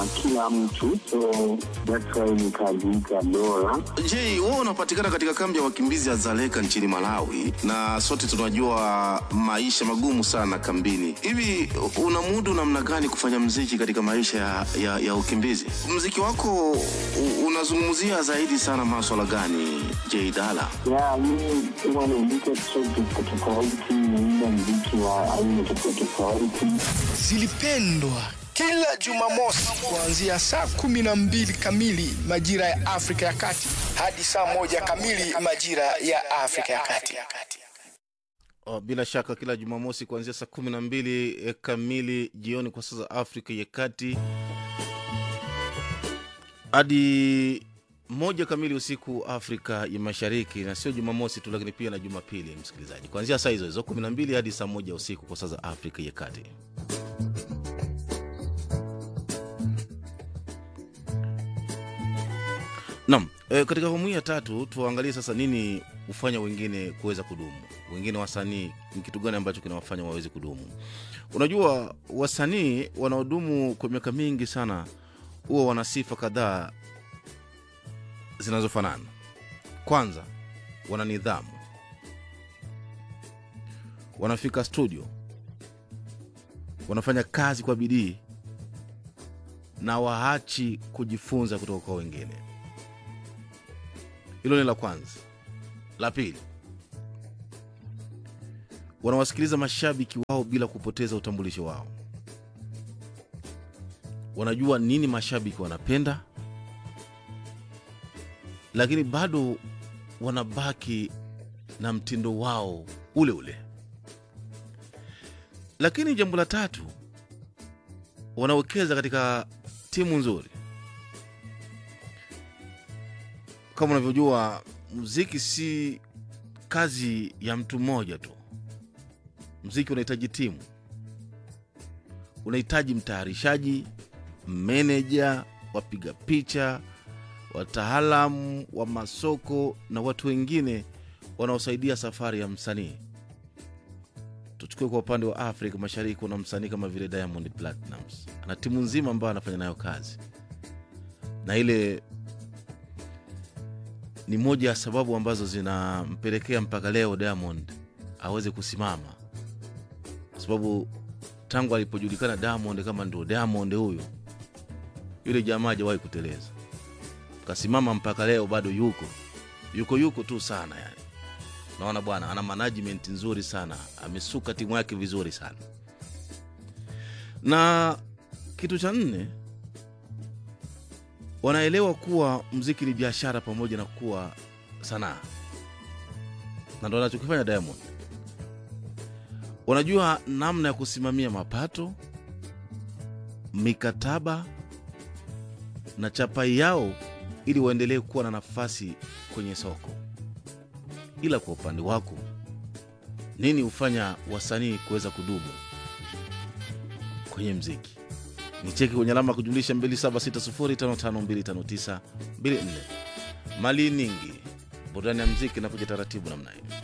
kila mtu, so that's why nikajiita Dora. Je, wewe unapatikana katika kambi ya wakimbizi ya Dzaleka nchini Malawi, na sote tunajua maisha magumu sana kambini. Hivi unamudu namna gani kufanya mziki katika maisha ya, ya, ya ukimbizi? Mziki wako u- unazungumzia zaidi sana maswala gani, J Dala? Ya, mimi huwa naandika track tofauti tofauti, naimba mziki wa aina tofauti tofauti. zilipendwa kila Jumamosi kuanzia saa kumi na mbili kamili majira ya Afrika ya Kati hadi saa moja kamili majira ya Afrika ya Kati. Oh, bila shaka kila Jumamosi kuanzia saa kumi na mbili eh, kamili jioni kwa saa za Afrika ya Kati hadi moja kamili usiku Afrika ya Mashariki, na sio Jumamosi tu, lakini pia na Jumapili, msikilizaji, kuanzia saa hizo hizo kumi na mbili hadi saa moja usiku kwa saa za Afrika ya Kati. Naam, e, katika awamu hii ya tatu tuangalie sasa nini hufanya wengine kuweza kudumu. Wengine wasanii ni kitu gani ambacho kinawafanya waweze kudumu? Unajua, wasanii wanaodumu kwa miaka mingi sana huwa wana sifa kadhaa zinazofanana. Kwanza, wana nidhamu, wanafika studio, wanafanya kazi kwa bidii na waachi kujifunza kutoka kwa wengine. Hilo ni la kwanza. La pili, wanawasikiliza mashabiki wao bila kupoteza utambulisho wao. Wanajua nini mashabiki wanapenda, lakini bado wanabaki na mtindo wao ule ule. Lakini jambo la tatu, wanawekeza katika timu nzuri. Kama unavyojua, muziki si kazi ya mtu mmoja tu. Muziki unahitaji timu, unahitaji mtayarishaji, meneja, wapiga picha, wataalamu wa masoko na watu wengine wanaosaidia safari ya msanii. Tuchukue kwa upande wa Afrika Mashariki, kuna msanii kama vile Diamond Platnumz, ana timu nzima ambayo anafanya nayo kazi, na ile ni moja ya sababu ambazo zinampelekea mpaka leo Diamond aweze kusimama, kwa sababu tangu alipojulikana Diamond kama ndo Diamond huyo, yule jamaa hajawahi kuteleza, kasimama mpaka leo, bado yuko yuko yuko tu sana yani. Naona bwana ana management nzuri sana, amesuka timu yake vizuri sana. Na kitu cha nne, wanaelewa kuwa mziki ni biashara pamoja na kuwa sanaa, na ndo anachokifanya Diamond. Wanajua namna ya kusimamia mapato, mikataba na chapai yao ili waendelee kuwa na nafasi kwenye soko. Ila kwa upande wako, nini hufanya wasanii kuweza kudumu kwenye mziki? Ni cheki kwenye alama ya kujumlisha 276055255924. Mali nyingi, burudani ya mziki inakuja taratibu namna hiyo.